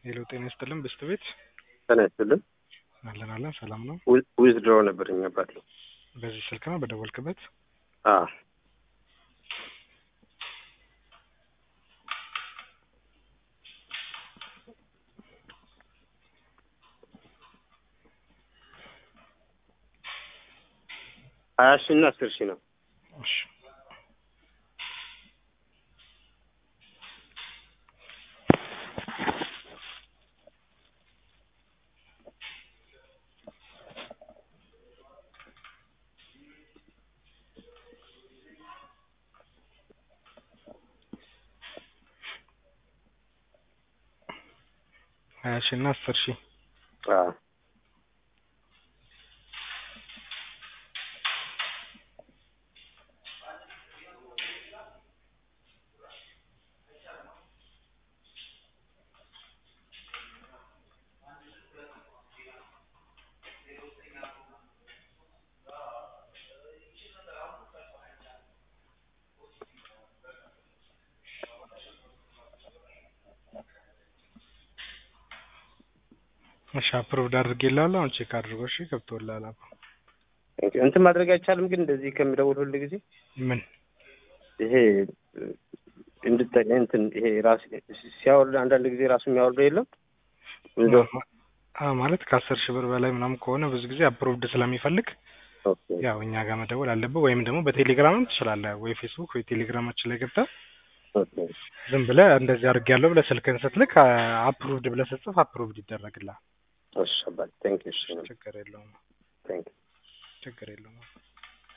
ሄሎ ጤና ይስጥልን ብስት ቤት ጤና ይስጥልን። አለን አለን ሰላም ነው። ዊዝድሮ ነበረኝ አባቴ። በዚህ ስልክ ነው በደወልክበት? አዎ ሀያ ሺህ እና አስር ሺህ ነው። እሺ ሀያ ሺህ እና አስር ሺህ አዎ እሺ አፕሮቭድ አድርጌልሃለሁ። አሁን ቼክ አድርጎ እሺ ገብቶልሃል። አባ እንትን ማድረግ አይቻልም ግን እንደዚህ ከሚደውል ሁል ጊዜ ምን ይሄ እንድጠቀ እንትን ይሄ ራስ ሲያወርድ አንዳንድ ጊዜ ራሱ የሚያወርደው የለም አ ማለት ከአስር ሺህ ብር በላይ ምናምን ከሆነ ብዙ ጊዜ አፕሮቭድ ስለሚፈልግ ኦኬ ያው እኛ ጋር መደወል አለብህ። ወይም ደግሞ በቴሌግራምም ትችላለህ። ወይ ፌስቡክ ወይ ቴሌግራማችን ላይ ገብተህ ኦኬ ዝም ብለህ እንደዚህ አድርጌያለሁ ብለህ ስልክህን ስትልክ አፕሩቭድ ብለህ ስትጽፍ አፕሩቭድ ይደረግልሃል። እሺ አባቴ ቴንክ ዩ እሺ ችግር የለውም ቴንክ ዩ ችግር የለውም።